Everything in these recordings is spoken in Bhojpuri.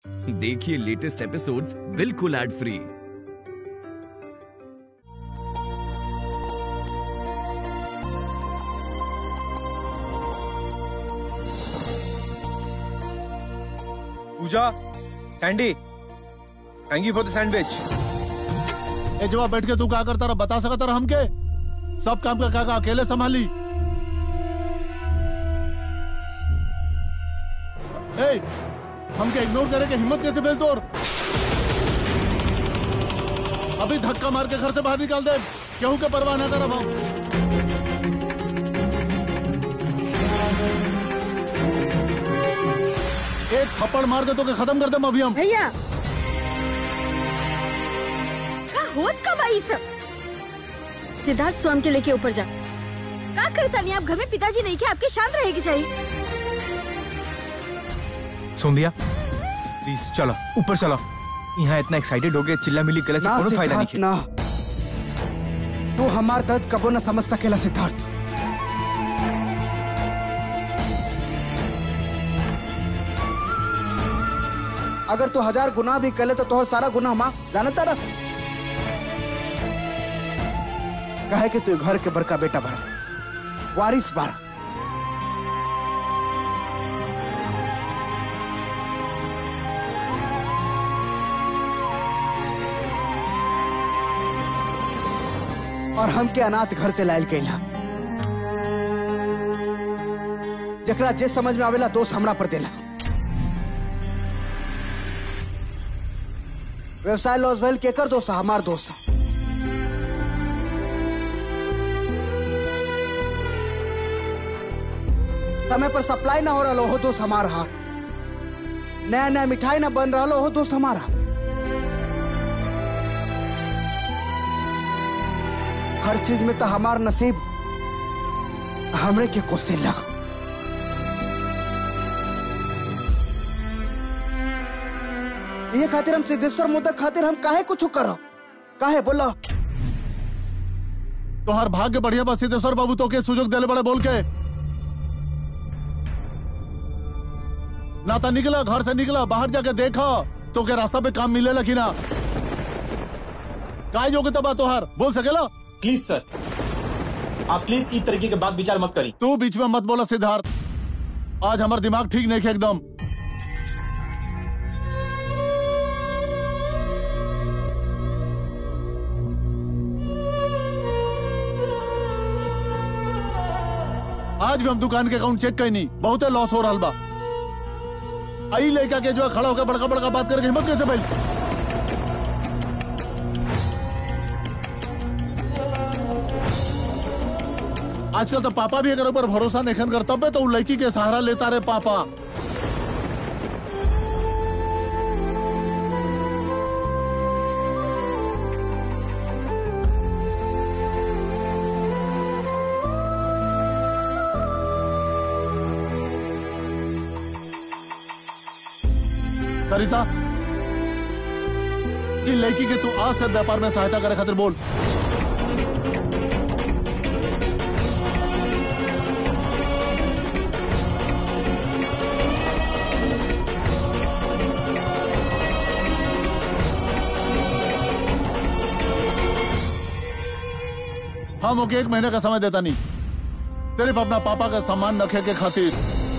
देखिए लेटेस्ट एपिसोड्स बिल्कुल ad free Puja Sandy thank you for the sandwich ए जवाब बैठ के तू क्या करता रहा बता सकता रहा हमके सब काम का काका अकेले संभाली ए हमके इग्नोर करे के हिम्मत कैसे मिल तोर अभी धक्का मार के घर से बाहर निकाल दे केहू के परवाह ना करब हम एक थप्पड़ मार दे तो के खत्म कर दे अभी हम भैया का होत का भाई सब सिद्धार्थ स्वयं के लेके ऊपर जा का करता नहीं आप घर में पिताजी नहीं के आपके शांत रहेगी चाहिए सुन दिया प्लीज चलो ऊपर चलो यहाँ इतना एक्साइटेड हो गए चिल्ला मिली गले से ना कोनो फायदा सिद्धार्थ नहीं ना तू हमार दर्द कबो न समझ सकेला सिद्धार्थ अगर तू हजार गुनाह भी करे तो तोहर सारा गुनाह माँ जानता ना कहे कि तू घर के बड़का बेटा भरा वारिस बारा और हमके अनाथ घर से लायल कैला जकरा जे समझ में आवेला दोस्त हमरा पर देला व्यवसाय लॉस भइल केकर दोस्त है? हमार दोस्त है। समय पर सप्लाई ना हो रहा हो दोस्त हमारा हा नया नया मिठाई ना बन रहा हो दोस्त हमारा हर चीज में तो हमार नसीब हमरे के कोसे लग ये खातिर हम सिद्धेश्वर मोदक खातिर हम काहे कुछ करो काहे बोला तोहर भाग्य बढ़िया बस सिद्धेश्वर बाबू तो के सुजोग देले बड़े बोल के ना तो निकला घर से निकला बाहर जाके देखा तो के रास्ता पे काम मिलेला कि ना काय योग्यता बा तोहार बोल सकेला प्लीज सर आप प्लीज इस तरीके के बात विचार मत करी तू बीच में मत बोला सिद्धार्थ आज हमार दिमाग ठीक नहीं है एकदम आज भी हम दुकान के अकाउंट चेक कहीं नहीं बहुत लॉस हो रहा बा आई लेकर के जो है खड़ा होकर बड़का बड़का बात करके हिम्मत कैसे भाई आजकल तो पापा भी अगर ऊपर भरोसा नहीं कर तब तो उ लड़की के सहारा लेता रहे पापा सरिता इ लड़की के तू आज से व्यापार में सहायता करे खातिर बोल हम ओके एक महीने का समय देता नहीं सिर्फ अपना पापा का सम्मान रखे के खातिर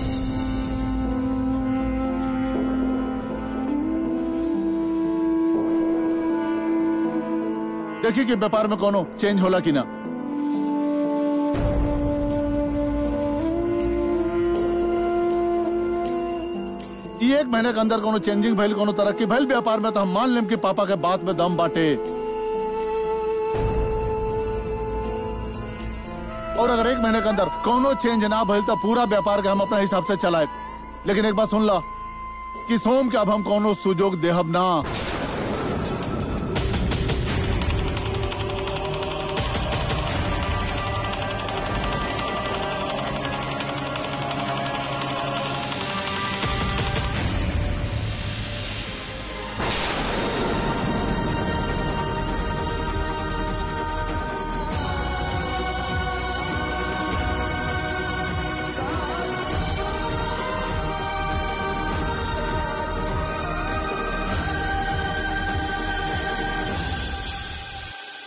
देखिए कि व्यापार में कोनो चेंज होला कि ना ई एक महीने के अंदर कोनो चेंजिंग भइल कोनो तरक्की भइल व्यापार में तो हम मान लेम कि पापा के बात में दम बाटे और अगर एक महीने के अंदर कोनो चेंज ना भइल तो पूरा व्यापार के हम अपने हिसाब से चलाए लेकिन एक बात सुन ला कि सोम के अब हम कोनो सुजोग देहब ना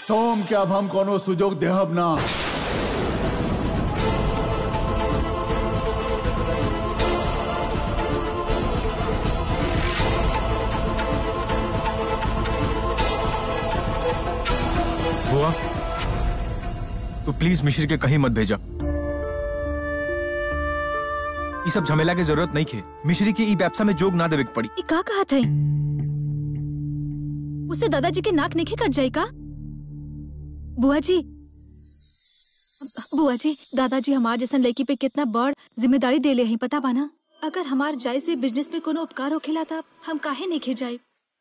सोम के अब हम कोनो सुजोग देहब ना बुआ तू प्लीज मिश्री के कहीं मत भेजा ये सब झमेला की जरूरत नहीं खे मिश्री की ई व्यवसा में जोग ना देवे के पड़ी ई का कहा थे उससे दादाजी के नाक नहीं कट जाए का बुआ जी बुआ जी दादाजी हमार जैसन लड़की पे कितना बड़ जिम्मेदारी दे ले हैं पता बाना अगर हमार जाय से बिजनेस में कोनो उपकार होखेला था हम काहे नहीं खे जाए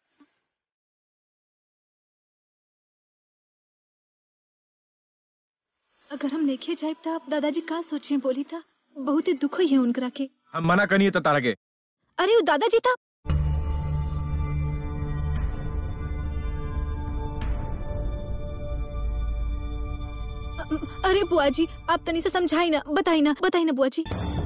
अगर हम नहीं खे जाए तब दादाजी का सोचिए बोली था बहुत ही दुख हुई है उनकरा के हम मना करिए तो तारा के अरे वो दादाजी था अ- अरे बुआ जी आप तनी से समझाई ना बताई ना बताई ना बुआ जी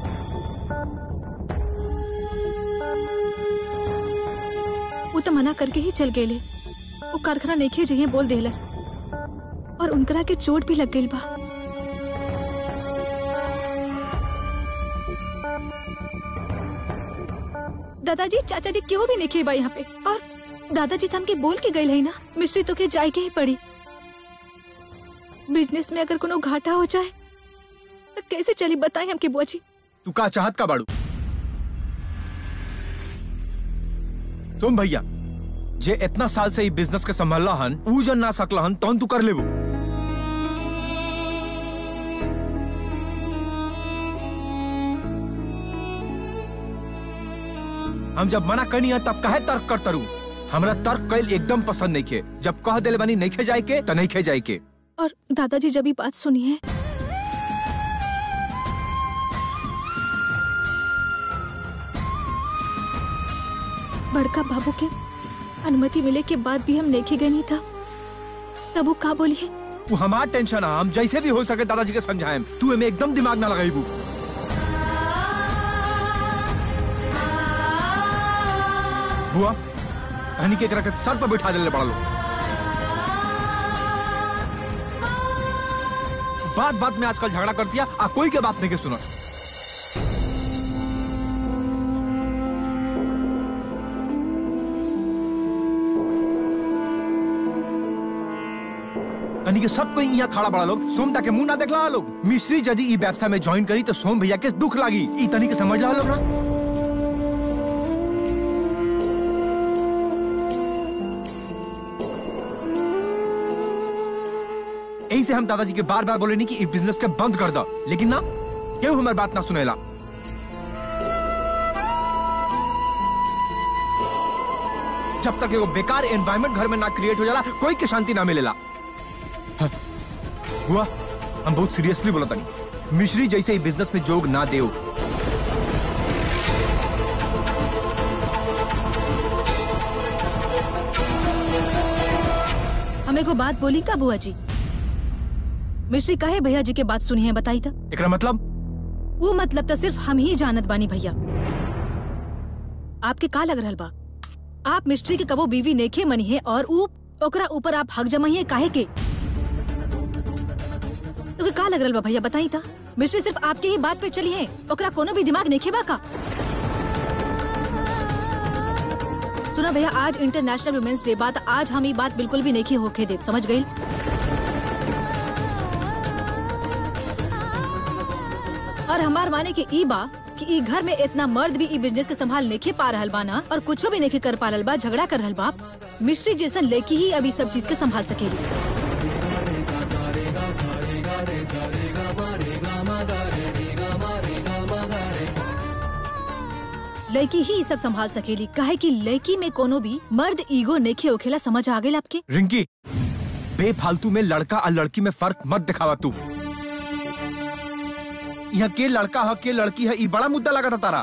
वो तो मना करके ही चल गए वो कारखाना नहीं जइए बोल देहलस और उनकरा के चोट भी लग गई बा दादाजी चाचा जी क्यों भी नहीं खे बा यहाँ पे और दादाजी तो हमके बोल के गए है ना मिश्री तो के जाए के ही पड़ी बिजनेस में अगर कोनो घाटा हो जाए तो कैसे चली बताए हमके बुआ जी तू का चाहत का बाड़ू तुम भैया जे इतना साल से ई बिजनेस के संभाला हन ऊ जन ना सकला हन तौन तू कर लेबू हम जब मना करनी है तब काहे तर्क कर तरू हमरा तर्क कैल एकदम पसंद नहीं खे जब कह दिल बनी नहीं खे जाए के तो नहीं खे जाए के और दादाजी जब ये बात सुनी है बड़का बाबू के अनुमति मिले के बाद भी हम नेखे गए नहीं था तब वो का बोली है तू हमार टेंशन है हम जैसे भी हो सके दादाजी के समझाएम तू एमे एकदम दिमाग ना लगाईबू बुआ हनी के एकरा के सर पर बैठा देले बड़ा लोग बात बात में आजकल झगड़ा कर दिया आ कोई के बात नहीं के सुना यानी कि सब कोई यहाँ खड़ा बड़ा लोग सोमता के मुंह ना देखला लोग मिश्री यदि ई व्यवसाय में ज्वाइन करी तो सोम भैया के दुख लागी ई तनी के समझ ला लोग ना यही से हम दादाजी के बार बार बोले नहीं कि ई बिजनेस के बंद कर दो लेकिन ना केहू हमारी बात ना सुनेला जब तक एगो बेकार एनवायरमेंट घर में ना क्रिएट हो जाला कोई के शांति ना मिलेला हाँ, हुआ हम बहुत सीरियसली बोला तनी मिश्री जैसे ही बिजनेस में जोग ना देओ हमें को बात बोली का बुआ जी मिश्री कहे भैया जी के बात सुनी है बताई था एकरा मतलब वो मतलब तो सिर्फ हम ही जानत बानी भैया आपके का लग रहल बा आप मिस्ट्री के कबो बीवी नेखे मनी है और ऊ ओकरा ऊपर आप हक जमाइए काहे के तो का लग रहल बा भैया बताई था मिस्ट्री सिर्फ आपके ही बात पे चली है ओकरा कोनो भी दिमाग नेखे बा का सुना भैया आज इंटरनेशनल वुमेन्स डे बात आज हम ये बात बिल्कुल भी नहीं होके देव समझ गई और हमार माने के ई बा कि ई घर में इतना मर्द भी ई बिजनेस के संभाल नहीं पा रहल बा ना और कुछो भी नहीं कर पा रहल बा झगड़ा कर रहल बा मिस्ट्री जैसन लेकी ही अभी सब चीज के संभाल सकेली लड़की ही ई सब संभाल सकेली काहे कि लड़की में कोनो भी मर्द ईगो नेखे होखेला समझ आ गई आपके रिंकी बेफालतू में लड़का और लड़की में फर्क मत दिखावा तू यहाँ के लड़का है के लड़की है ये बड़ा मुद्दा लगा था तारा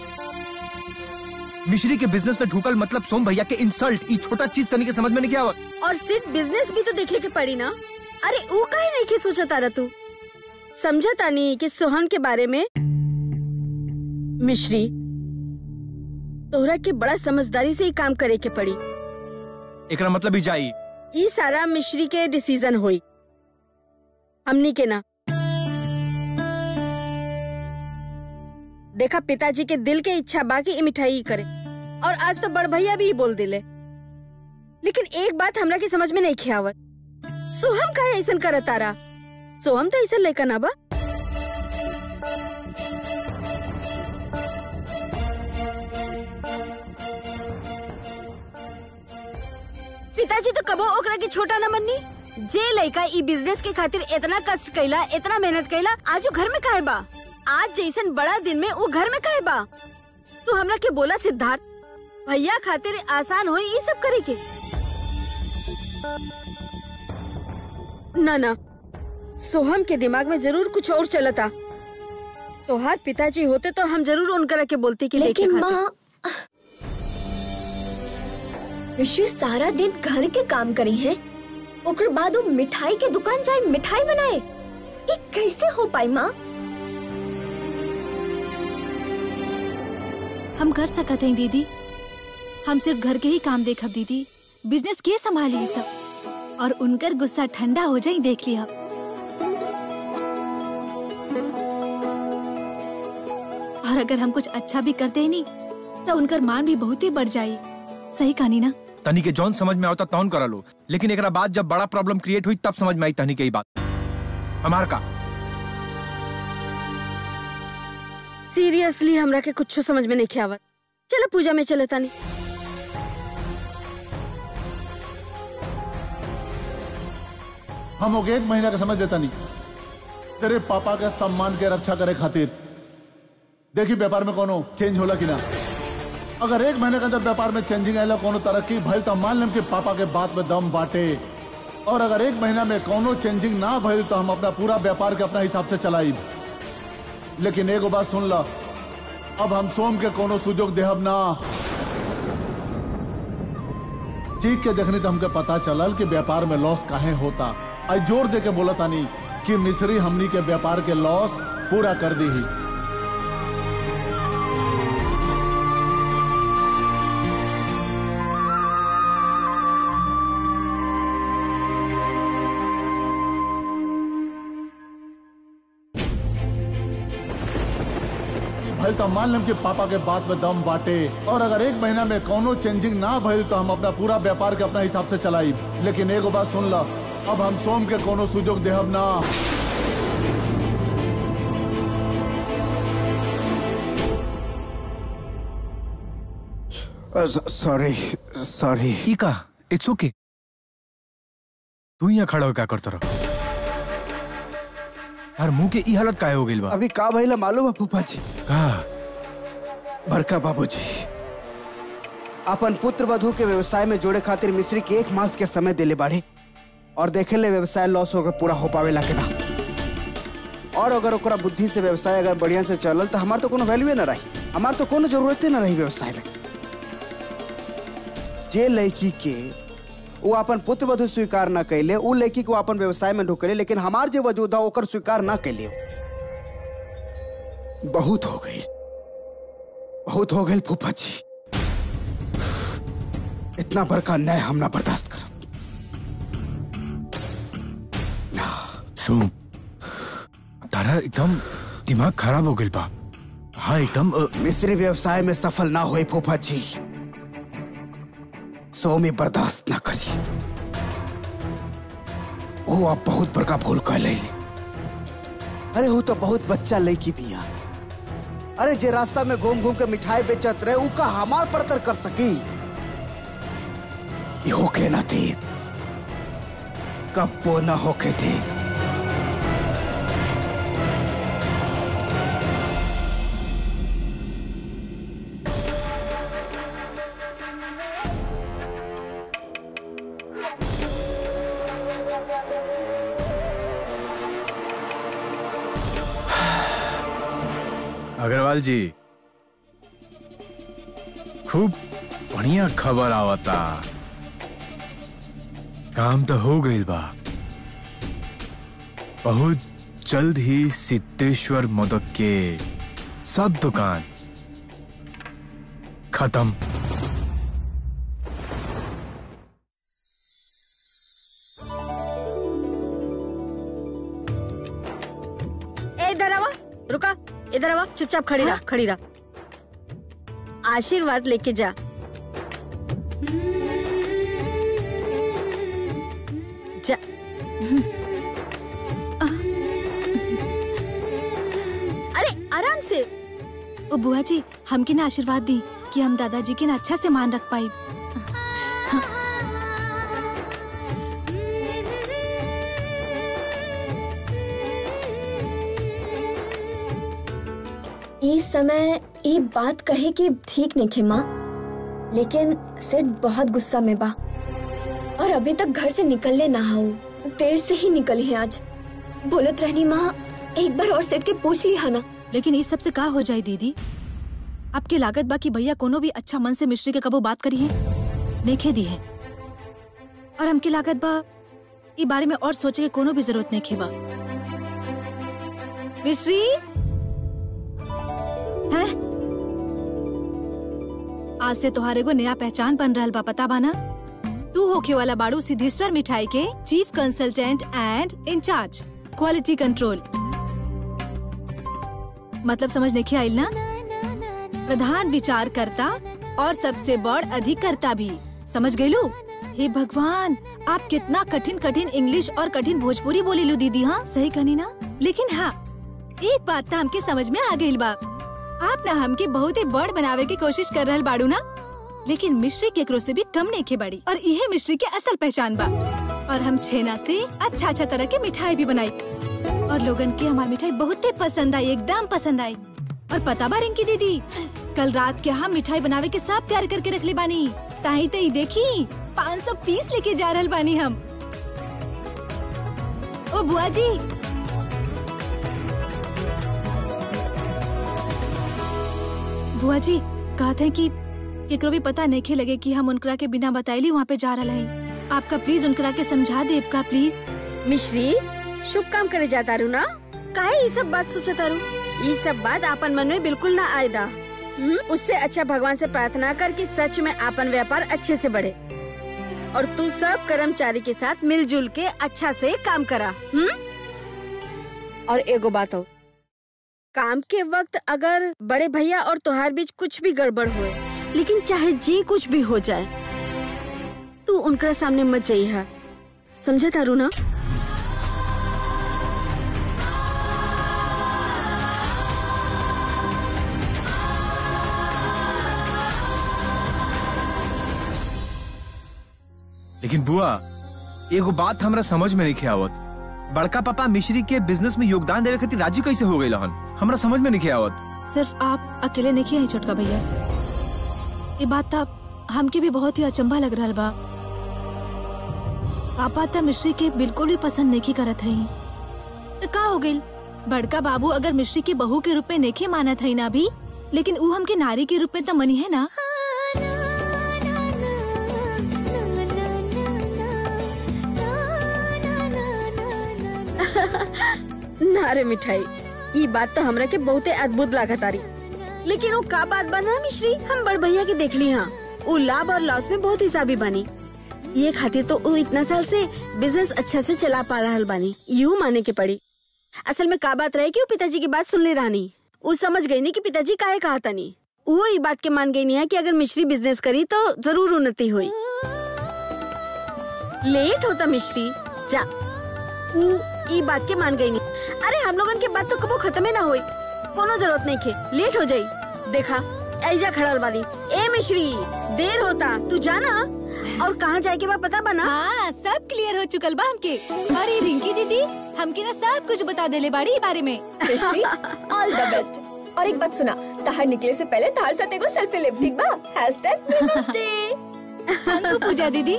मिश्री के बिजनेस में ढूकल मतलब सोम भैया के इंसल्ट ये छोटा चीज तनिक समझ में नहीं क्या आवत और सिर्फ बिजनेस भी तो देखे के पड़ी ना अरे वो काहे नहीं के सोचा तारा तू समझा तानी कि सोहन के बारे में मिश्री तोहरा के बड़ा समझदारी से ही काम करे के पड़ी एकरा मतलब ही जाई ई सारा मिश्री के डिसीजन होई हमनी के ना देखा पिताजी के दिल के इच्छा बाकी ई मिठाई करे और आज तो बड़ भैया भी ही बोल दिले लेकिन एक बात हमरा के समझ में नहीं खियावत सोहम का ऐसन करत तारा सोहम तो ऐसा लेकर ना बा पिताजी तो कबो ओकरा के छोटा न मननी जे लड़का ई बिजनेस के खातिर इतना कष्ट कैला इतना मेहनत कैला आज वो घर में काहे बा आज जैसन बड़ा दिन में वो घर में काहे बा तू हमरा के बोला सिद्धार्थ भैया खातिर आसान होई ई सब करे के ना ना सोहम के दिमाग में जरूर कुछ और चलता तोहार पिताजी होते तो हम जरूर उनकरा के बोलती कि लेके लेकिन खातिर। माँ ऋषि सारा दिन घर के काम करी है ओकर बाद वो मिठाई के दुकान जाए मिठाई बनाए ये कैसे हो पाई माँ हम कर सकत हैं दीदी हम सिर्फ घर के ही काम देखब दीदी बिजनेस के संभाली ये सब और उनकर गुस्सा ठंडा हो जाए देख लिया और अगर हम कुछ अच्छा भी करते ही नहीं तो उनकर मान भी बहुत ही बढ़ जाई सही कहानी ना तनी के जौन समझ में आवता तौन करा लो लेकिन एकरा बाद जब बड़ा प्रॉब्लम क्रिएट हुई तब समझ में आई तनी के ही बात हमार का सीरियसली हमरा के कुछ समझ में नहीं खियावत चलो पूजा में चले तानी हम ओके एक महीना का समझ देता नहीं तेरे पापा के सम्मान के रक्षा करे खातिर देखी व्यापार में कोनो चेंज होला कि ना अगर एक महीने के अंदर व्यापार में चेंजिंग आएला कोनो तरक्की भइल तो मान लेम कि पापा के बात में दम बाटे और अगर एक महीना में कोनो चेंजिंग ना भइल तो हम अपना पूरा व्यापार के अपना हिसाब से चलाई लेकिन एगो बात सुन ला अब हम सोम के कोनो सुजोग देहब ना चीख के देखनी तो हमके पता चलल कि व्यापार में लॉस काहे होता आज जोर दे के बोला तानी कि मिस्री हमनी के व्यापार के लॉस पूरा कर दी ही भइल तो मान लेम कि पापा के बात में दम बाटे और अगर एक महीना में कोनो चेंजिंग ना भइल तो हम अपना पूरा व्यापार के अपना हिसाब से चलाई लेकिन एगो बात सुन ला अब हम सोम के कोनो सुजोग देहब ना सॉरी सॉरी ई का इट्स ओके तू यहाँ खड़ा हो क्या करता रहो यार मुंह के ई हालत काहे हो गइल बा अभी का भइला मालूम है फूफा जी का बड़का बाबूजी अपन पुत्र वधु के व्यवसाय में जोड़े खातिर मिस्री के एक मास के समय देले बाड़े और देखे ले व्यवसाय लॉस होकर पूरा हो पावेला के ना और अगर ओकरा बुद्धि से व्यवसाय अगर बढ़िया से चलल तो हमार तो कोनो वैल्यूए ना रही हमार तो कोनो जरूरते ना रही व्यवसाय में जे लड़की के वो अपन पुत्र वधु स्वीकार ना कैले उ लड़की को अपन व्यवसाय में ढुकले लेकिन हमार जे वजूद है ओकर स्वीकार ना कैले बहुत हो गई बहुत हो गई फूफा जी इतना बड़का अन्याय हम ना बर्दाश्त कर सुन तारा एकदम दिमाग खराब हो गइल बा हाँ एकदम अ, मिस्री व्यवसाय में सफल ना हुए फूफा जी सो में बर्दाश्त ना करी वो आप बहुत बड़का भूल कर ले अरे वो तो बहुत बच्चा लड़की भी है अरे जे रास्ता में घूम घूम के मिठाई बेचत रहे ऊ का हमार पड़तर कर सकी ये होके ना थी कब वो ना होके थी अग्रवाल जी खूब बढ़िया खबर आवता काम तो हो गइल बा बहुत जल्द ही सिद्धेश्वर मोदक के सब दुकान खत्म रुका इधर आवा चुपचाप खड़ी रहा खड़ी रहा आशीर्वाद लेके जा जा अरे आराम से ओ बुआ जी हमके ना आशीर्वाद दी कि हम दादाजी के ना अच्छा से मान रख पाई इस समय ये बात कहे कि ठीक नहीं खे माँ लेकिन सेठ बहुत गुस्सा में बा और अभी तक घर से निकलने ना हो देर से ही निकली है आज बोलत रहनी माँ एक बार और सेठ के पूछ ली है ना लेकिन इस सब से का हो जाए दीदी आपके लागत बा कि भैया कोनो भी अच्छा मन से मिश्री के कबो बात करी है नेखे दी है और हमके लागत बा ई बारे में और सोचे के कोनो भी जरूरत नहीं खेबा मिश्री है आज से तुम्हारे को नया पहचान बन रहल बा पता बा ना तू होखे वाला बाड़ू सिद्धेश्वर मिठाई के chief consultant and incharge quality control मतलब समझ नहीं आइल ना प्रधान विचार करता और सबसे बड़ अधिकर्ता भी समझ गयलू हे भगवान आप कितना कठिन कठिन इंग्लिश और कठिन भोजपुरी बोली लो दीदी हाँ सही कहनी ना लेकिन हाँ एक बात तो हमके समझ में आ गई बा आप ना हमके बहुत ही बड़ बनावे की कोशिश कर रहल बाड़ू ना लेकिन मिश्री केकरो से भी कम नहीं खे बड़ी और यह मिश्री के असल पहचान बा और हम छेना से अच्छा अच्छा तरह की मिठाई भी बनाई और लोगन के हमारी मिठाई बहुत ही पसंद आई एकदम पसंद आई और पता बा रिंकी दीदी कल रात के हम मिठाई बनावे के सब तैयार करके रख ले बानी ताही तही देखी 500 पीस लेके जा रहल बानी हम ओ बुआ जी बुआ जी कहते हैं कि केकरो भी पता नहीं खे लगे कि हम उनकरा के बिना बताइली वहाँ पे जा रहा है आपका प्लीज उनकरा के समझा दे का प्लीज मिश्री शुभ काम करे जाता रू ना काहे ये सब बात सोचता रू ये सब बात आपन मन में बिल्कुल ना आयदा हम्म? उससे अच्छा भगवान से प्रार्थना कर कि सच में आपन व्यापार अच्छे से बढ़े और तू सब कर्मचारी के साथ मिलजुल के अच्छा से काम करा हम्म और एगो बात हो काम के वक्त अगर बड़े भैया और तुहार बीच कुछ भी गड़बड़ हुए लेकिन चाहे जी कुछ भी हो जाए तू उनका सामने मत जाइए समझे तारू ना लेकिन बुआ एगो बात हमरा समझ में नहीं आवत बड़का पापा मिश्री के बिजनेस में योगदान देवे खातिर राजी कैसे हो गई हन हमरा समझ में नहीं आवत सिर्फ आप अकेले नहीं किया छोटका भैया ये बात था हमके भी बहुत ही अचंभा लग रहा बा पापा तो मिश्री के बिल्कुल भी पसंद नहीं करत है तो का हो गई बड़का बाबू अगर मिश्री के बहू के रूप में नहीं मानत है ना भी लेकिन वो हमके नारी के रूप में तो मनी है ना ना रे मिठाई ये बात तो हमरा के बहुते अद्भुत लागत आरी लेकिन वो का बात बना मिश्री हम बड़ भैया के देख ली हाँ वो लाभ और लॉस में बहुत हिसाबी बनी ये खातिर तो वो इतना साल से बिजनेस अच्छा से चला पा रहा बानी यूँ माने के पड़ी असल में का बात रहे कि वो पिताजी की बात सुन ले रानी वो समझ गई नहीं कि पिताजी काहे कहा था नहीं वो ये बात के मान गई नहीं है कि अगर मिश्री बिजनेस करी तो जरूर उन्नति हुई लेट होता मिश्री जा ऊ ई बात के मान गई नहीं अरे हम लोगन के बात तो कबो खत्म ना हुई कोनो जरूरत नहीं खे लेट हो जाई देखा ऐजा खड़ल वाली ए मिश्री देर होता तू जाना और कहाँ जाए के बाद पता बना हाँ सब क्लियर हो चुकल बा हमके अरे रिंकी दीदी हमके ना सब कुछ बता देले बाड़ी ई बारे में मिश्री ऑल द बेस्ट और एक बात सुना तहार निकले से पहले तहार साथ एगो सेल्फी लेब ठीक बा हैशटैग नमस्ते अंकु पूजा दीदी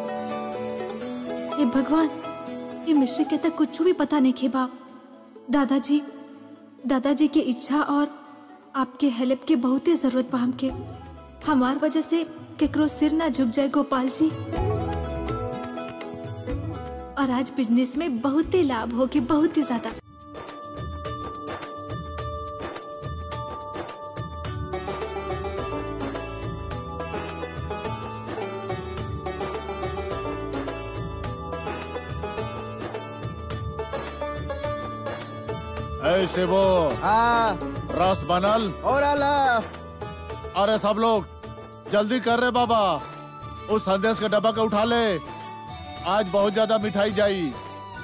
हे भगवान ये मिश्री के तक कुछ भी पता नहीं खेबा दादाजी दादाजी की इच्छा और आपके हेल्प के बहुत ही जरूरत बा हमके हमार वजह से केकरो सिर ना झुक जाए गोपाल जी और आज बिजनेस में बहुत ही लाभ हो के बहुत ही ज्यादा ए शिवो हाँ रस बनल और आला अरे सब लोग जल्दी कर रहे बाबा उस संदेश के डब्बा के उठा ले आज बहुत ज्यादा मिठाई जाई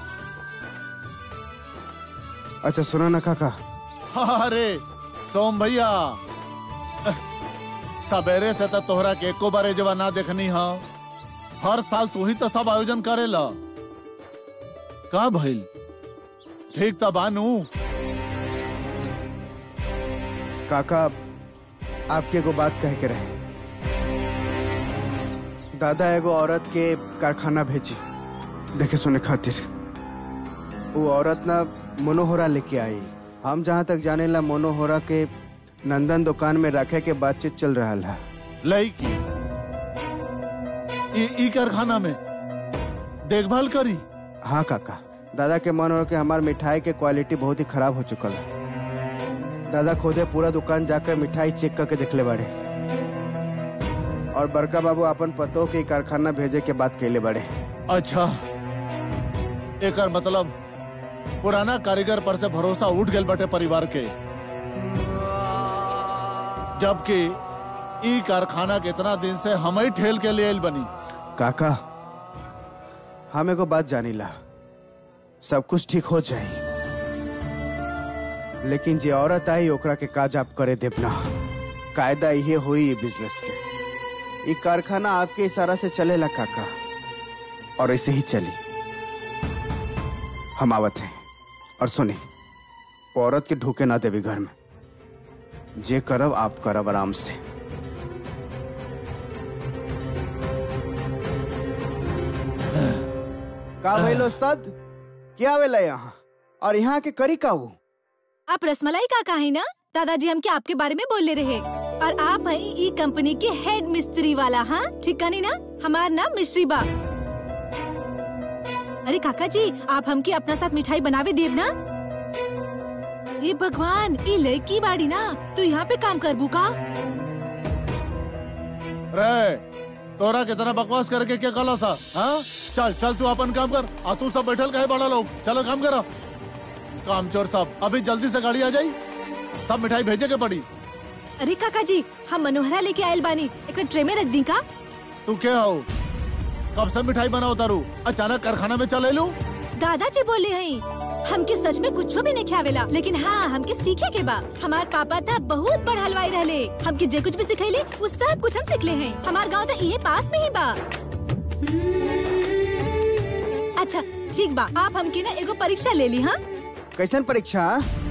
अच्छा सुनो ना काका अरे सोम भैया सवेरे से तो तोहरा के एको बारे जवा ना देखनी हा हर साल तू ही तो सब आयोजन करेला का भइल ठीक तो बानू काका आपके एगो बात कह के रहे दादा एगो औरत के कारखाना भेजी देखे सुने खातिर वो औरत ना मनोहरा लेके आई हम जहाँ तक जाने ला मनोहरा के नंदन दुकान में रखे के बातचीत चल रहा है लड़की ई ई कारखाना में देखभाल करी हाँ काका दादा के मन हो कि हमार मिठाई के क्वालिटी बहुत ही खराब हो चुकल है दादा खुदे पूरा दुकान जाकर मिठाई चेक करके देखले बाड़े और बड़का बाबू अपन पतों के कारखाना भेजे के बात कैले बाड़े अच्छा एकर मतलब पुराना कारीगर पर से भरोसा उठ गल बटे परिवार के जबकि ई कारखाना के इतना दिन से हम ही ठेल के लिए आइल बनी काका हम एगो बात जानीला सब कुछ ठीक हो जाए लेकिन जे औरत आई ओकरा के काज आप करे देब ना कायदा ये हुई ये बिजनेस के ये कारखाना आपके इशारा से चलेला काका और ऐसे ही चली हम आवत हैं और सुनी वो औरत के ढूके ना देवी घर में जे करब आप करब आराम से का भइल उस्ताद क्या आवेला यहाँ और यहाँ के करी का वो आप रसमलाई काका है ना दादाजी हम के आपके बारे में बोल ले रहे और आप है ई कंपनी के हेड मिस्त्री वाला हाँ ठीक कहानी ना हमार नाम मिश्री बा अरे काका जी आप हमके अपना साथ मिठाई बनावे देव ना ये भगवान ये लड़की बाड़ी ना तू यहाँ पे काम करबू का रे तोरा कितना बकवास करके क्या कला सा हाँ चल चल तू अपन काम कर आ तू सब बैठल कहे बड़ा लोग चलो काम करो काम चोर सब अभी जल्दी से गाड़ी आ जाई सब मिठाई भेजे के पड़ी अरे काका जी हम मनोहरा लेके आयल बानी एक ट्रे में रख दी का तू क्या हो कब से मिठाई बनाओ तारू अचानक कारखाना में चले लू दादाजी बोले हैं हमके सच में कुछ भी नहीं खियावेला लेकिन हाँ हमके सीखे के बा हमार पापा था बहुत बड़ हलवाई रहले हमके जे कुछ भी सिखैले वो सब कुछ हम सीखले हैं हमार गांव तो इहे पास में ही बा अच्छा ठीक बा आप हमके ना एगो परीक्षा ले ली हाँ कैसन परीक्षा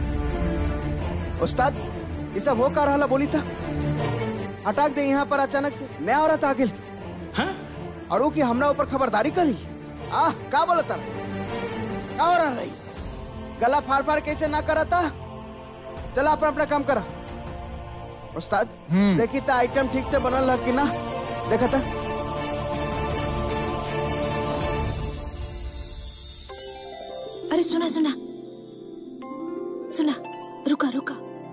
उस्ताद ये सब हो का रहा बोली था हटाक दे यहाँ पर अचानक से नया औरत आ गेल और वो की हमरा ऊपर खबरदारी करी आह का बोला था का हो रहा रही गला फाड़ फाड़ कैसे ना करा था चला अपना अपना काम करा उस्ताद देखी था आइटम ठीक से बनल है कि ना देखा था अरे सुना सुना सुना रुका रुका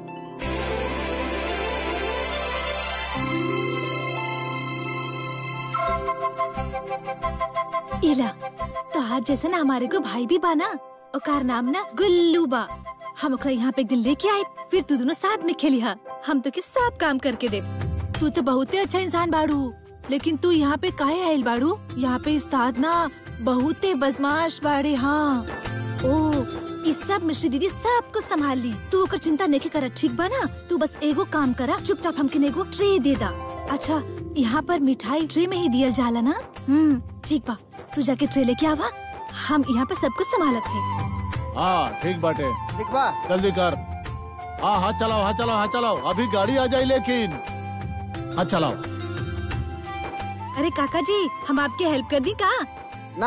इला तो आज जैसे ना हमारे को भाई भी बाना ओकार नाम ना गुल्लू बा हम ओकरा यहाँ पे एक दिन लेके आए फिर तू दोनों साथ में खेली हा हम तो के सब काम करके दे तू तो बहुत ही अच्छा इंसान बाड़ू लेकिन तू यहाँ पे काहे आयल बाड़ू यहाँ पे उस्ताद ना बहुते बदमाश बाड़े हाँ ओ इस सब मिश्री दीदी सब कुछ संभाल ली तू ओकर चिंता नहीं कर ठीक बा ना तू बस एगो काम करा चुपचाप हमके एगो ट्रे दे दा अच्छा यहाँ पर मिठाई ट्रे में ही दियल जाला ना हम्म ठीक बा तू जाके ट्रे लेके आवा हम यहाँ पे सब कुछ संभालत है हाँ ठीक बाटे ठीक बा जल्दी कर हाँ हाथ चलाओ हाथ चलाओ हाथ चलाओ अभी गाड़ी आ जाए लेकिन हाथ चलाओ अरे काका जी हम आपकी हेल्प कर दी का ना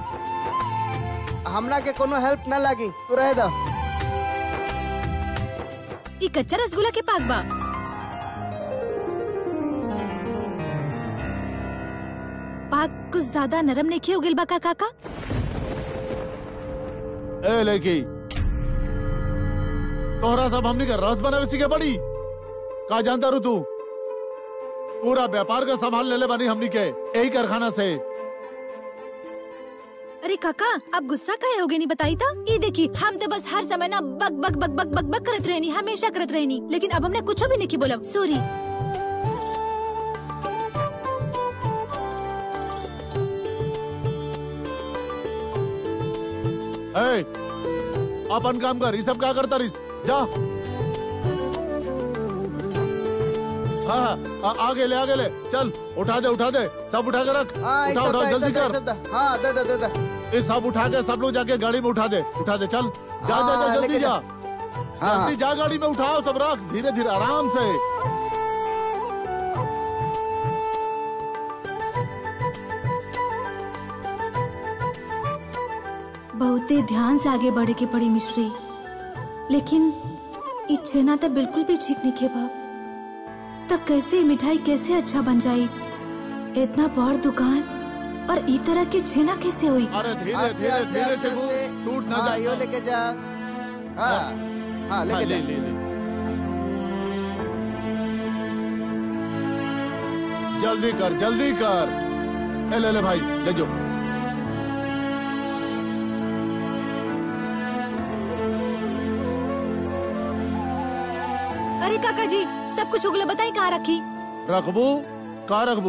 हमरा के कोनो हेल्प ना लगी तू रह दा ये कच्चा रसगुल्ला के पाक बा पाक कुछ ज्यादा नरम नहीं किया उगिल बा का काका ए लेकी तोहरा सब हमनी के रस बनावे सीखे पड़ी का जानता रू तू पूरा व्यापार का संभाल ले ले बनी हमनी के यही कारखाना से अरे काका आप गुस्सा काहे हो गए नहीं बताई था ये देखी हम तो बस हर समय ना बक बक बक बक बक बक करत रहनी हमेशा करत रहनी लेकिन अब हमने कुछ भी नहीं बोला सॉरी ए, अपन काम कर ये सब क्या करता रिस जा हाँ हाँ, आ- आगे ले आगे ले चल उठा दे उठा दे सब उठा के रख हाँ एक उठा उठा सप्ताह, एक जल्दी सप्ताह, कर एक सप्ताह। हाँ दे दे दे दे ये सब उठा के सब लोग जाके गाड़ी में उठा दे उठा दे चल जा जा जा हाँ, जल्दी लेके जा जा। हाँ जल्दी जा गाड़ी में उठाओ सब रख धीरे धीरे आराम से बहुते ध्यान से आगे बढ़े के पड़ी मिश्री लेकिन ई छेना तो बिल्कुल भी ठीक नहीं खे बाप तब कैसे ई मिठाई कैसे अच्छा बन जाई इतना बड़ दुकान और ई तरह के छेना कैसे हुई अरे धीरे आस्ते, धीरे आस्ते, धीरे आस्ते, से वो आस्ते। टूट ना हाँ, जाए यो लेके जा हाँ हाँ हाँ, लेके ले जा ले ले जल्दी कर जल्दी कर ए, ले ले भाई ले जो अरे काका जी सब कुछ उगले बताई कहाँ रखी रखबू का रखबू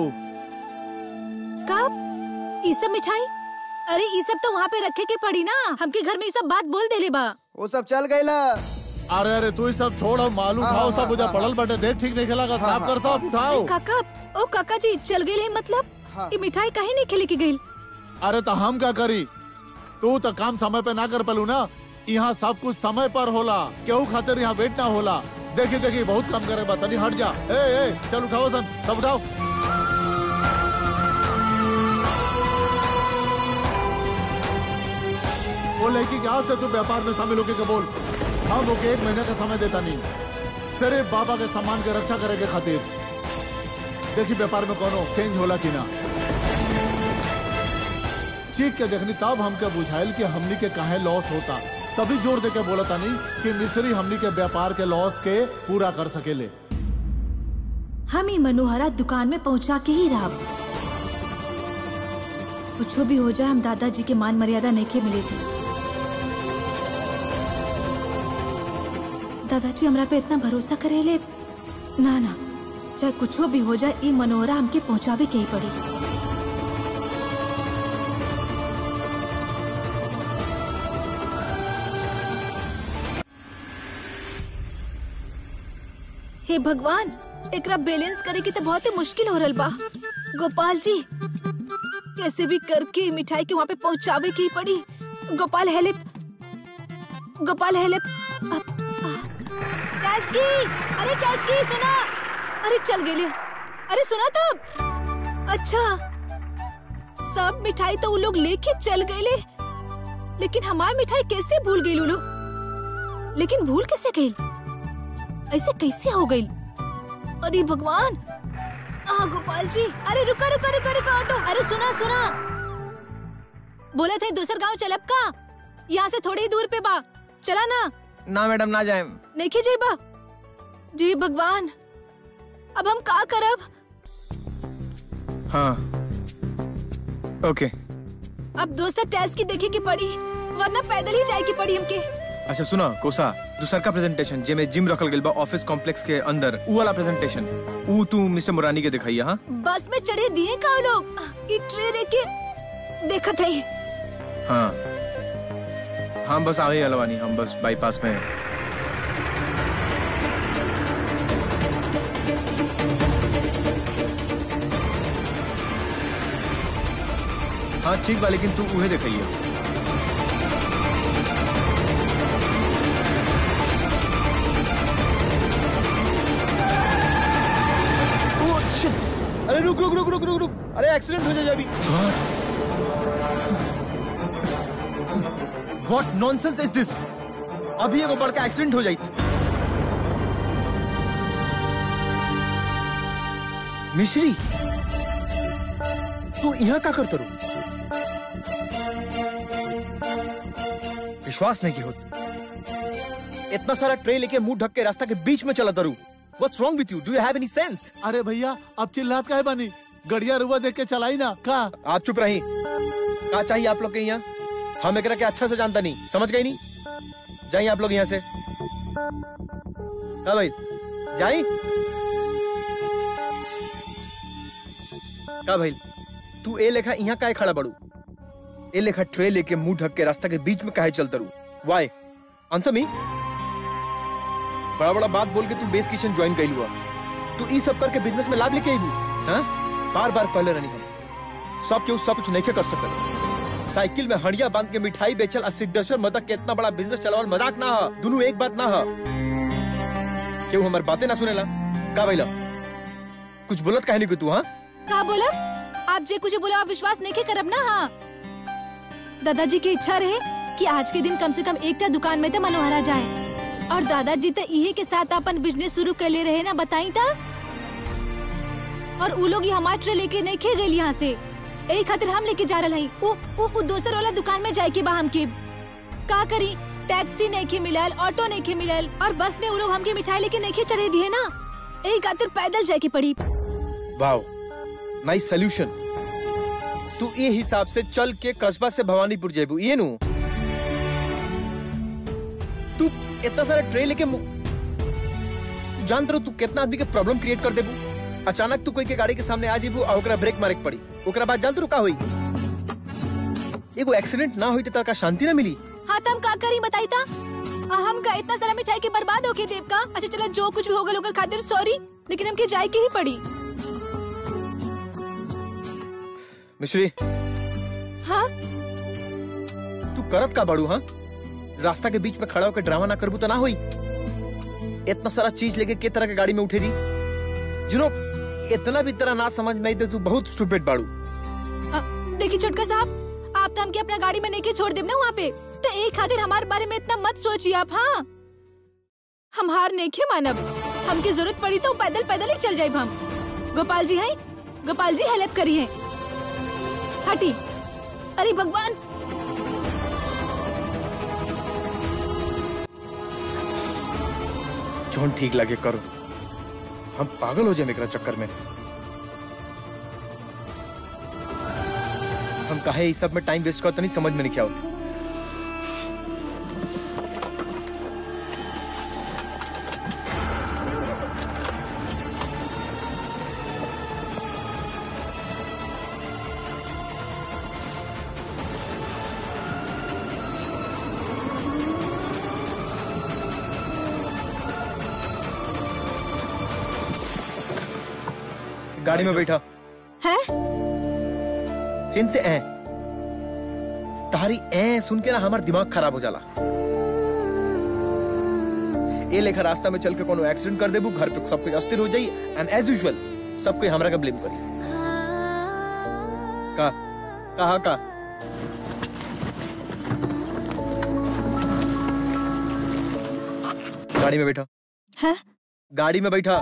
कब ई सब मिठाई अरे ई सब तो वहाँ पे रखे के पड़ी ना हमके घर में ई सब बात बोल देले बा वो सब चल गई ला अरे अरे तू ही सब छोड़ हम माल हाँ, उठाओ हाँ, सब मुझे हाँ, पड़ल बटे देख ठीक नहीं खेला हाँ, साफ कर सब उठाओ अरे काका ओ काका जी चल गई मतलब हाँ। ई मिठाई कहीं नहीं खिले की गई अरे तो हम क्या करी तू तो काम समय पे ना कर पलू ना यहाँ सब कुछ समय पर होला केहू खातिर यहाँ वेट ना होला देखी देखी बहुत कम करे बा तनी हट जा ए ए चल उठाओ सन सब उठाओ वो लड़की के हाथ से तू व्यापार में शामिल होके के बोल हम ओके एक महीने का समय देता नहीं सिर्फ बाबा के सम्मान के रक्षा करे के खातिर देखी व्यापार में कोनो चेंज होला कि ना चीख के देखनी तब हमके बुझाइल कि हमनी के काहे लॉस होता तभी जोर दे के बोला तानी कि मिस्त्री हमनी के व्यापार के लॉस के पूरा कर सकेले हम ही मनोहरा दुकान में पहुंचा के ही रहा कुछ भी हो जाए हम दादाजी के मान मर्यादा नहीं के मिले थे दादाजी हमरा पे इतना भरोसा करेले ना ना चाहे कुछ भी हो जाए ई मनोहरा हमके पहुंचावे के ही पड़ी हे भगवान एकरा बैलेंस करे की तो बहुत ही मुश्किल हो रहल बा गोपाल जी कैसे भी करके ई मिठाई के वहाँ पे पहुँचावे की ही पड़ी गोपाल हेल्प गोपाल हेल्प टैस्की अरे टैस्की सुना अरे चल गेली अरे सुना तब अच्छा सब मिठाई तो वो लोग लेके चल गए लेकिन हमार मिठाई कैसे भूल गई लोग लेकिन भूल कैसे गई ऐसे कैसे हो गई अरे भगवान आ गोपाल जी अरे रुका रुका रुका रुका ऑटो अरे सुना सुना बोले थे दूसर गांव चलब का यहाँ से थोड़ी ही दूर पे बा चला ना ना मैडम ना जाए नहीं जी बा जी भगवान अब हम का करब हाँ ओके अब दोसर टेस्ट की देखे की पड़ी वरना पैदल ही जाए की पड़ी हमके अच्छा सुना कोसा दूसर का प्रेजेंटेशन जे में जिम रखल गेल बा ऑफिस कॉम्प्लेक्स के अंदर ऊ वाला प्रेजेंटेशन ऊ तू मिस्टर मुरानी के दिखाइए हाँ बस में चढ़े दिए का लोग ई ट्रेन के देखत है हाँ हम बस आगे अलवानी हम बस बाईपास में हैं। हाँ ठीक बा लेकिन तू उहे दिखाइए अरे रुक रुक रुक रुक रुक रुक अरे एक्सीडेंट हो जाए अभी व्हाट नॉनसेंस इज दिस अभी एगो बड़का एक्सीडेंट हो जाई मिश्री तू यहाँ का करत रू विश्वास नहीं की होत इतना सारा ट्रे लेके मुंह ढक के रास्ता के बीच में चला तरू What's wrong with you? Do you have any sense? अरे भैया अब चिल्लात काहे बानी गड़िया रुआ देख के चलाई ना का आप चुप रही का चाहिए आप लोग के यहाँ हम एकरा के अच्छा से जानता नहीं समझ गई नहीं जाइए आप लोग यहाँ से का भाई जाई का भाई तू ए लेखा यहाँ काहे खड़ा बड़ू ए लेखा ट्रे लेके मुंह ढक के रास्ता के बीच में काहे चलता रू वाई आंसर मी बड़ा बड़ा बात बोल के तू बेस किचन ज्वाइन कर हुआ तू ई सब करके बिजनेस में लाभ लेके आई हाँ बार बार कहले रहनी हम सब केहू सब कुछ नहीं कर सकल साइकिल में हड़िया बांध के मिठाई बेचल आ सिद्धेश्वर मदक के इतना बड़ा बिजनेस चलावल मजाक ना ह दोनों एक बात ना ह केहू हमार बातें ना सुनेला का भइला कुछ बोलत काहे नहीं तू हाँ का बोला आप जे कुछ बोला आप विश्वास नहीं के करब ना हाँ दादाजी की इच्छा रहे कि आज के दिन कम से कम एकटा दुकान में तो मनोहरा जाए और दादाजी तो इहे के साथ अपन बिजनेस शुरू कर ले रहे ना बताई था और उ लोग ही हमार ट्रे लेके नहीं खे गई यहाँ से यही खातिर हम लेके जा रहे हई उ, उ, उ दोसर वाला दुकान में जाए के बा हमके का करी टैक्सी नहीं के मिलल ऑटो नहीं के मिलल और बस में उ लोग हमके मिठाई लेके नहीं के चढ़े दिए ना यही खातिर पैदल जाए के पड़ी वाओ नाइस सोल्यूशन तू ये हिसाब से चल के कस्बा से भवानीपुर जेबू ये नु तू इतना सारा ट्रे लेके मु- तू जानत रहो तू कितना आदमी के प्रॉब्लम क्रिएट कर देबू अचानक तू कोई के गाड़ी के सामने आ जेबू और ओकरा ब्रेक मारे के पड़ी ओकरा बाद जानत रहो का होई एगो एक्सीडेंट ना होई त का शांति ना मिली हाँ तो हम का करी बताई था आ, हम का इतना सारा मिठाई के बर्बाद होके देव का अच्छा चला जो कुछ भी हो गया ओकर खातिर सॉरी लेकिन हमके जाए के ही पड़ी मिश्री हाँ तू करत का बाड़ू हाँ रास्ता के बीच में खड़ा होकर ड्रामा ना करबू तो ना होई इतना सारा चीज लेके के तरह के गाड़ी में उठे दी जिनो इतना भी तरह ना समझ में आई तो तू बहुत स्टूपिड बाड़ू आ, देखिए छोटका साहब आप तो हमके अपना गाड़ी में नहीं के छोड़ देव ना वहाँ पे तो एक खातिर हमारे बारे में इतना मत सोचिए आप हाँ हम हार नहीं खे मानब हमके जरूरत पड़ी तो पैदल पैदल ही चल जाए हम गोपाल जी हैं गोपाल जी हेल्प करी है हटी अरे भगवान जौन ठीक लगे करो हम पागल हो जाए मेरा चक्कर में हम कहे इस सब में टाइम वेस्ट करते नहीं समझ में नहीं क्या होता गाड़ी में बैठा है फिर से ऐ तारी ऐ सुन के ना हमारा दिमाग खराब हो जाला ए लेखा रास्ता में चल के कोनो एक्सीडेंट कर देबू घर पे सब कुछ अस्थिर हो जाई एंड एज यूजुअल सब कोई हमरा का ब्लेम करी का कहा का गाड़ी में बैठा है गाड़ी में बैठा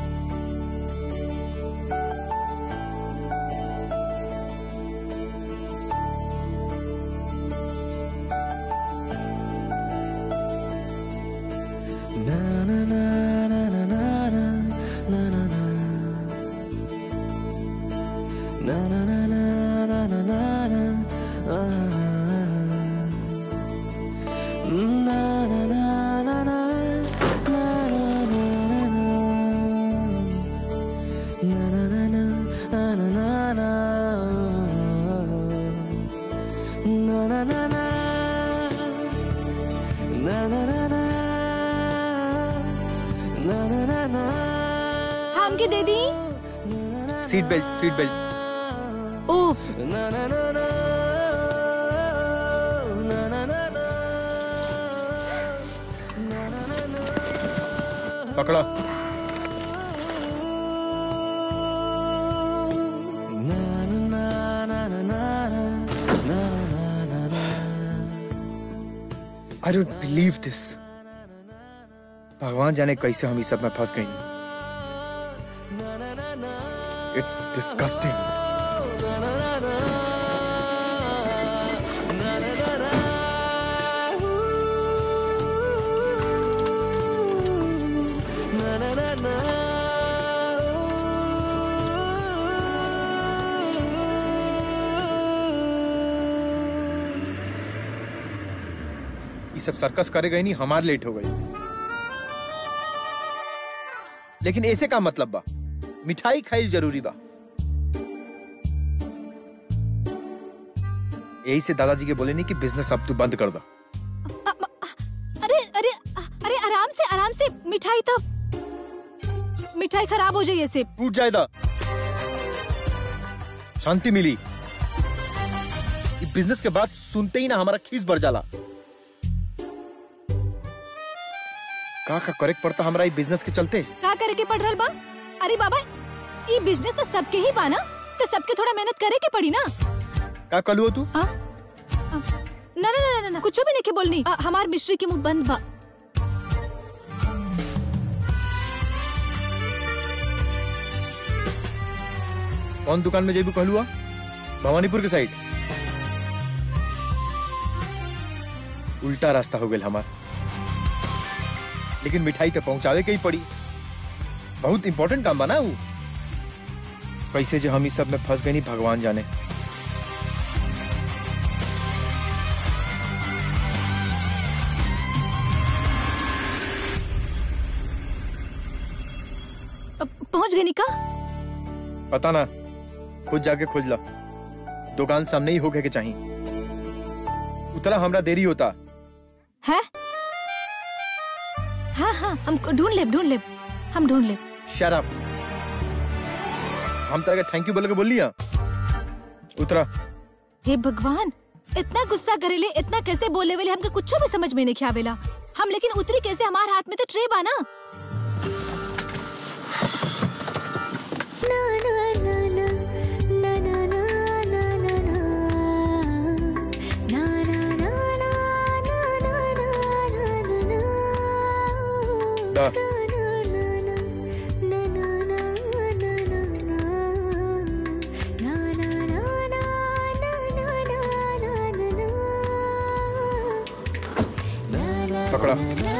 हमके दे दी seat belt seat belt oh पकड़ो आई डोंट बिलीव दिस भगवान जाने कैसे हम इस सब में फंस गए इट्स डिस्गस्टिंग सब सर्कस करे गई नहीं हमार लेट हो गई लेकिन ऐसे का मतलब बा मिठाई खाई जरूरी बा यही से दादाजी के बोले नहीं कि बिजनेस अब तू बंद कर दो अरे अरे अरे आराम से आराम से मिठाई तो मिठाई खराब हो जाए ऐसे टूट जाएगा शांति मिली ये बिजनेस के बाद सुनते ही ना हमारा खीस बढ़ जाला का का करेक्ट पड़ता हमारा ये बिजनेस के चलते का करे के पड़ रहल बा अरे बाबा ये बिजनेस तो सबके ही बा ना तो सबके थोड़ा मेहनत करे के पड़ी ना का कलू तू हाँ? हाँ। ना ना ना ना ना कुछ भी नहीं के बोलनी आ, हमार मिश्री के मुंह बंद बा कौन दुकान में जेबू कहलुआ भवानीपुर के साइड उल्टा रास्ता हो गया हमार लेकिन मिठाई तो पहुंचावे के ही पड़ी बहुत इंपॉर्टेंट काम बना वो कैसे जो हम इस सब में फंस गए नहीं भगवान जाने अब पहुंच गई निका पता ना खुद जाके खोज ला दुकान सामने ही होके के चाहिए उतना हमरा देरी होता है हाँ हाँ हम ढूंढ ले ढूंढ ले हम ढूंढ ले शराब हम तरह के थैंक यू बोल के बोल लिया उतरा हे भगवान इतना गुस्सा करेले इतना कैसे बोले वेले हमके कुछ भी समझ में नहीं आवेला हम लेकिन उतरी कैसे हमारे हाथ में तो ट्रे बा ना दा पकड़ा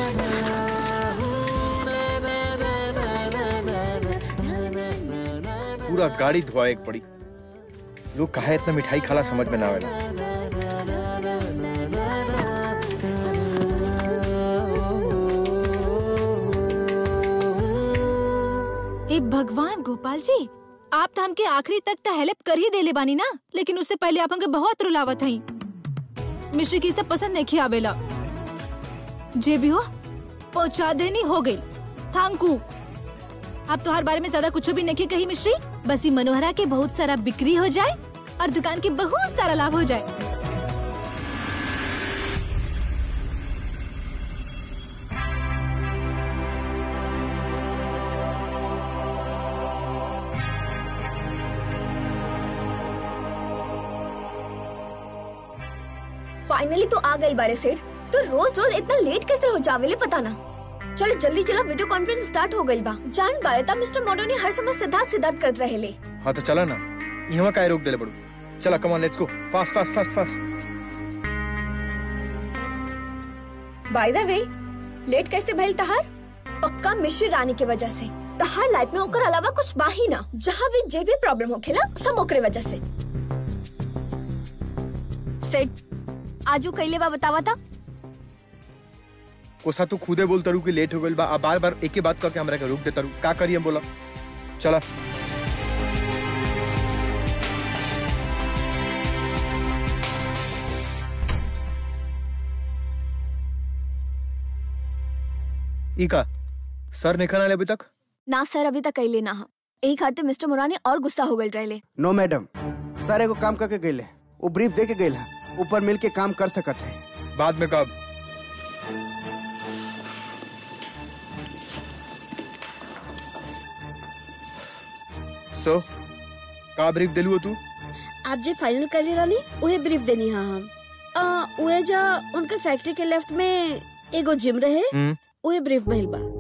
पूरा गाड़ी धुआ एक पड़ी लोग कहा इतना मिठाई खाला समझ में ना आवेला ए भगवान गोपाल जी आप तो हमके आखिरी तक तो हेल्प कर ही देले बानी ना लेकिन उससे पहले आप हमके बहुत रुलावत हई मिश्री की सब पसंद नहीं आवेला जे भी हो पहुंचा देनी हो गई थैंक यू आप तो हर बारे में ज्यादा कुछ भी नहीं कही मिश्री बस ये मनोहरा के बहुत सारा बिक्री हो जाए और दुकान के बहुत सारा लाभ हो जाए फाइनली तो आ गई बारे सेठ तो रोज रोज इतना लेट कैसे हो जावेले पता ना चलो जल्दी चला वीडियो कॉन्फ्रेंस स्टार्ट हो गई बा जान बारे ता मिस्टर मोडो ने हर समय सिद्धार्थ सिद्धार्थ करत रहे ले हाँ तो चला ना यहाँ काय रोक देले बड़ू चला come on let's go fast fast fast fast by the way late कैसे भइल तहार पक्का मिश्री रानी के वजह से तहार लाइफ में ओकर अलावा कुछ बा ही ना जहाँ भी जे भी प्रॉब्लम होखेला सब ओकरे वजह से सेठ आजू कैले बा बतावा था कोसा तू खुदे बोल तरू कि लेट हो गइल बा आ बार बार एक ही बात करके हमरा के रोक दे तरू का करिए बोला चला ई का सर नहीं खाना ले अभी तक ना सर अभी तक कैले ना हा एक हाथे मिस्टर मुरानी और गुस्सा हो गए रहे नो मैडम सर एगो काम करके गए वो ब्रीफ दे के गए ऊपर मिल के काम कर सकत है बाद में कब सो का ब्रीफ दिलू तू आप जे फाइनल कर ले रानी उहे ब्रीफ देनी हा हम आ, उहे जा उनके फैक्ट्री के लेफ्ट में एगो जिम रहे हम्म उहे ब्रीफ भइल बा